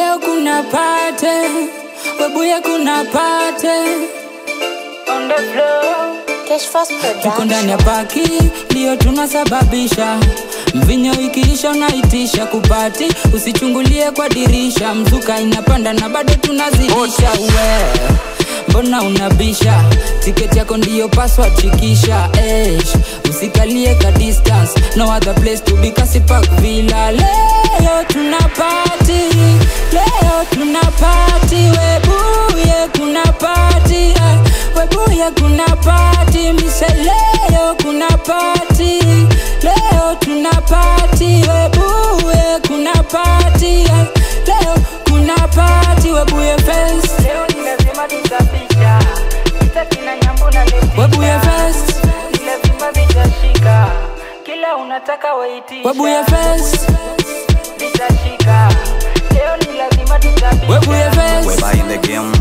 leo kuna pate webuye kuna pate on the floor Cash Fast tuko ndani ya Production. paki ndio tunasababisha mvinyo ikiisha unaitisha kupati usichungulie kwa dirisha mzuka inapanda na bado tunazidisha we mbona unabisha tiketi yako ndiyo password shikisha Eish, usikalie ka distance no other place to be kasi park villa leo tuna party leo tuna party webuye kuna party eh, webuye kuna party mise leo kuna party leo tuna party webuye kuna party eh, leo kuna party webuye fest Leo ni lazima tutabisha Sitaki na nyambo na letisha webuye fest Ni lazima vitashika Kila unataka waitisha webuye fest Vitashika Leo ni lazima tutabisha webuye fest Weber in the game,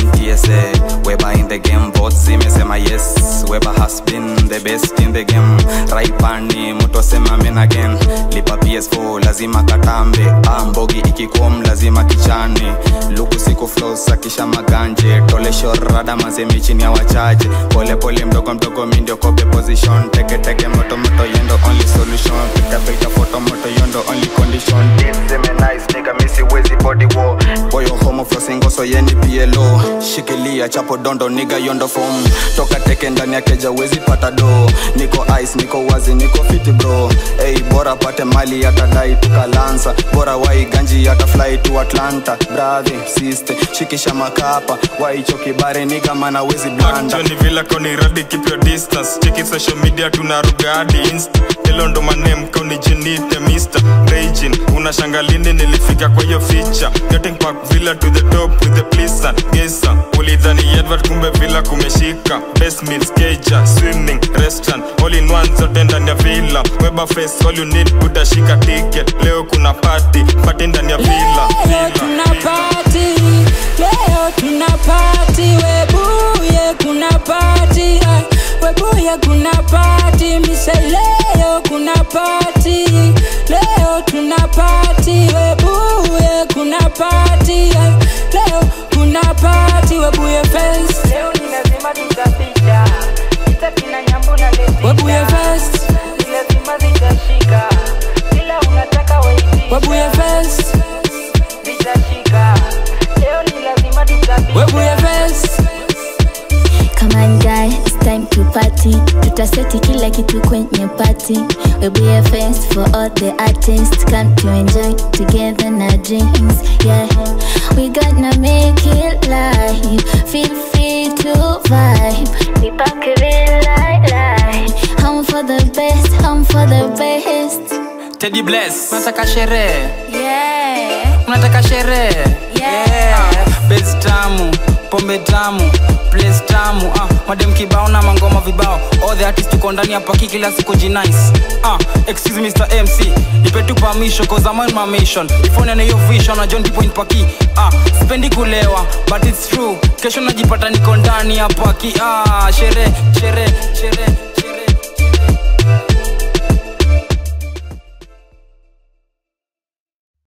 MTSA. Weber in the game, both zimesema yes. Weber has been the best in the game. Right pani, mtu asema men again. Lipa PS4, lazima katambe. Ah, mbogi ikikom, lazima kichane. Luku siku flows, akisha maganje. Tole shorada mazemi chini ya wachache. Pole pole mdogo mdogo mi ndio kope position. Teke teke moto moto yendo only solution. Pika pika photo moto yondo only condition. Deep seme nice nigga misi wezi body war. Boyo homo frosingo so yeni PLO. Shikilia chapo dondo niga yondo form. Toka teke ndani ya keja wezi pata do. Niko ice niko wazi niko fiti bro. Hey bora pate mali atadai tukalansa. Bora wai ganji hata fly to Atlanta. Brother sister shikisha makapa. Wai choki bare niga mana wezi blanda. Johnny Villa koni radi keep your distance Check it social media tunaruga hadi insta Hilo ndo manem kauni jinite mister Raging unashanga lini nilifika kwa hiyo feature Getting back Villa to the top with the pleaser Gesa ulidhani Edward kumbe Villa kumeshika Best meals keja swimming restaurant All in one zote ndani ya Villa Weber face all you need utashika ticket Leo kuna party party ndani ya Villa leo Villa tuna party leo tuna party webuye kuna party eh, webuye kuna party mise leo kuna party leo tuna party webuye kuna party eh, leo kuna party webuye fest Leo ni lazima tutabisha Sitaki na nyambo na webuye letisha fest Ni lazima zitashika Kila unataka waitisha webuye fest Vitashika Leo ni lazima tutabisha webuye fest Come on guy, it's time to party tutaseti kila kitu kwenye party We'll be a fest for all the artists Come to enjoy together na drinks Yeah, we gonna make it live Feel free to vibe Nipake real light light Home for the best, home for the best Teddy Bless unataka sherehe Yeah, unataka sherehe Yeah. bes tamu pombe tamu place tamu ah, madem kibao na mangoma vibao all the artists tuko ndani ya paki kila siku jinice ah, excuse me, Mr. MC nipe tu permission cause I'm on my mission before nene hiyo vision na John point paki ah, sipendi kulewa but it's true kesho najipata niko ndani ya paki ah, sherehe sherehe sherehe